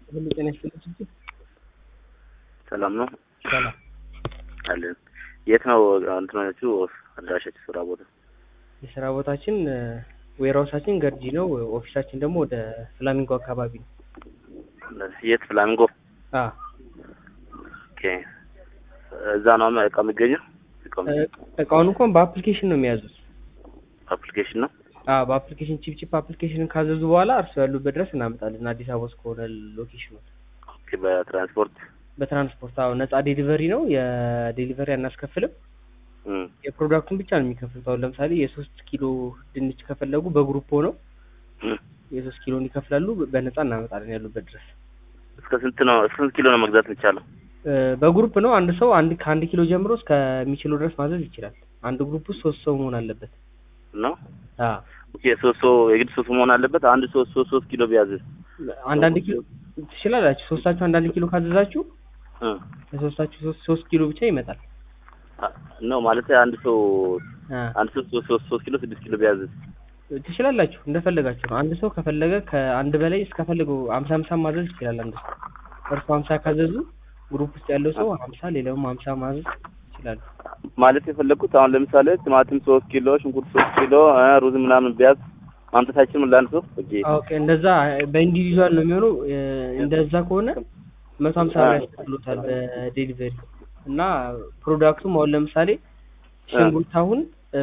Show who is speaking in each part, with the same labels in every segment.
Speaker 1: ሁሉ ጤና ይስጥልኝ ስትል
Speaker 2: ሰላም ነው
Speaker 1: ሰላም
Speaker 2: አለን። የት ነው እንትናችሁ አድራሻችሁ ስራ ቦታ?
Speaker 1: የስራ ቦታችን ዌርሃውሳችን ገርጂ ነው። ኦፊሳችን ደግሞ ወደ ፍላሚንጎ አካባቢ ነው።
Speaker 2: የት ፍላሚንጎ?
Speaker 1: አ
Speaker 2: ኦኬ። እዛ ነው እቃ የሚገኘው? እቃው
Speaker 1: እቃውን እንኳን በአፕሊኬሽን ነው የሚያዙት።
Speaker 2: አፕሊኬሽን ነው።
Speaker 1: አ በአፕሊኬሽን ቺፕ ቺፕ አፕሊኬሽንን ካዘዙ በኋላ እርሱ ያሉበት ድረስ እናመጣለን። አዲስ አበባ ውስጥ ከሆነ ሎኬሽኑ
Speaker 2: ኦኬ። በትራንስፖርት
Speaker 1: በትራንስፖርት አዎ፣ ነጻ ዴሊቨሪ ነው። የዴሊቨሪ አናስከፍልም።
Speaker 2: እም
Speaker 1: የፕሮዳክቱን ብቻ ነው የሚከፍሉት። አሁን ለምሳሌ የሶስት ኪሎ ድንች ከፈለጉ በግሩፕ ሆነው
Speaker 2: እም
Speaker 1: የሶስት ኪሎን ይከፍላሉ። በነጻ እናመጣለን ያሉበት ድረስ።
Speaker 2: እስከ ስንት ነው እስከ ስንት ኪሎ ነው መግዛት የሚቻለው?
Speaker 1: እ በግሩፕ ነው። አንድ ሰው አንድ ከአንድ ኪሎ ጀምሮ እስከሚችለው ድረስ ማዘዝ ይችላል። አንድ ግሩፕ ውስጥ ሶስት ሰው መሆን አለበት።
Speaker 2: ነው
Speaker 1: አ
Speaker 2: ኦኬ። ሶስት ሰው የግድ ሶስት መሆን አለበት። አንድ ሶስት ሶስት ሶስት ኪሎ ቢያዝዝ
Speaker 1: አንዳንድ ኪሎ ትችላላችሁ። ሶስታችሁ አንዳንድ ኪሎ ካዘዛችሁ
Speaker 2: እ
Speaker 1: ለሶስታችሁ ሶስት ሶስት ኪሎ ብቻ ይመጣል።
Speaker 2: ነው ማለት አንድ ሰው
Speaker 1: አ
Speaker 2: አንድ ሰው ሶስት ሶስት ሶስት ኪሎ ስድስት ኪሎ ቢያዝዝ
Speaker 1: ትችላላችሁ እንደፈለጋችሁ ነው። አንድ ሰው ከፈለገ ከአንድ በላይ እስከፈለገው ሀምሳ ሀምሳ ማዘዝ ይችላል። አንድ ሰው እርሱ ሀምሳ ካዘዙ ግሩፕ ውስጥ ያለው ሰው ሀምሳ ሌላውም ሀምሳ ማዘዝ ይችላሉ።
Speaker 2: ማለት የፈለግኩት አሁን ለምሳሌ ቲማቲም ሶስት ኪሎ ሽንኩርት ሶስት ኪሎ እ ሩዝ ምናምን ቢያዝ ማምጣታችን ምን ለአንድ ሰው ኦኬ
Speaker 1: ኦኬ እንደዛ በኢንዲቪዥዋል ነው የሚሆነው። እ እንደዛ ከሆነ መቶ ሀምሳ ብር ያስከፍሎታል በዴሊቨሪ እና ፕሮዳክቱም አሁን ለምሳሌ ሽንኩርት አሁን እ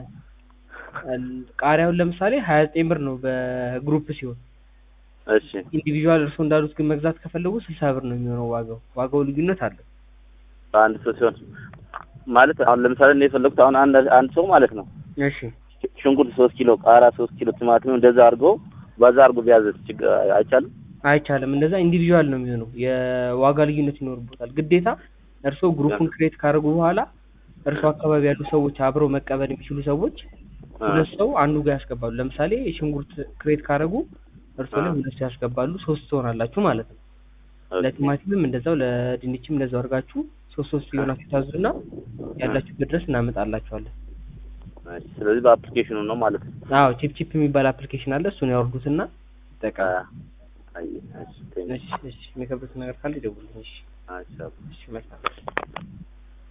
Speaker 1: ቃሪያውን ለምሳሌ ሀያ ዘጠኝ ብር ነው በግሩፕ ሲሆን
Speaker 2: እሺ
Speaker 1: ኢንዲቪዥዋል እርስዎ እንዳሉት ግን መግዛት ከፈለጉ ስልሳ ብር ነው የሚሆነው ዋጋው። ዋጋው ልዩነት አለው።
Speaker 2: በአንድ ሰው ሲሆን ማለት አሁን ለምሳሌ እኔ የፈለግኩት አሁን አንድ አንድ ሰው ማለት ነው
Speaker 1: እሺ
Speaker 2: ሽንኩርት ሶስት ኪሎ ቃሪያ ሶስት ኪሎ ቲማቲም እንደዛ አድርጎ በዛ አድርጎ ቢያዝ ችግር አይቻልም?
Speaker 1: አይቻልም። እንደዛ ኢንዲቪዥዋል ነው የሚሆነው። የዋጋ ልዩነት ይኖርበታል። ግዴታ እርስዎ ግሩፑን ክሬት ካደረጉ በኋላ እርስዎ አካባቢ ያሉ ሰዎች አብረው መቀበል የሚችሉ ሰዎች ሁለት ሰው አንዱ ጋር ያስገባሉ። ለምሳሌ ሽንኩርት ክሬት ካደረጉ እርስዎ ላይ ሁለት ሰው ያስገባሉ። ሶስት ትሆናላችሁ ማለት ነው። ለቲማቲምም እንደዛው ለድንችም እንደዛው አድርጋችሁ ሶስት ሶስት የሆናችሁ ታዙና ያላችሁበት ድረስ እናመጣላችኋለን።
Speaker 2: እሺ፣ ስለዚህ በአፕሊኬሽኑ ነው ማለት ነው።
Speaker 1: አዎ ቺፕ ቺፕ የሚባል አፕሊኬሽን አለ። እሱን ያወርዱትና ይጠቀሙ።
Speaker 2: አይ እሺ ቴንክ
Speaker 1: እሺ እሺ የሚከብዱት ነገር ካለ ይደውሉልኝ። እሺ
Speaker 2: እሺ
Speaker 1: እሺ መልካም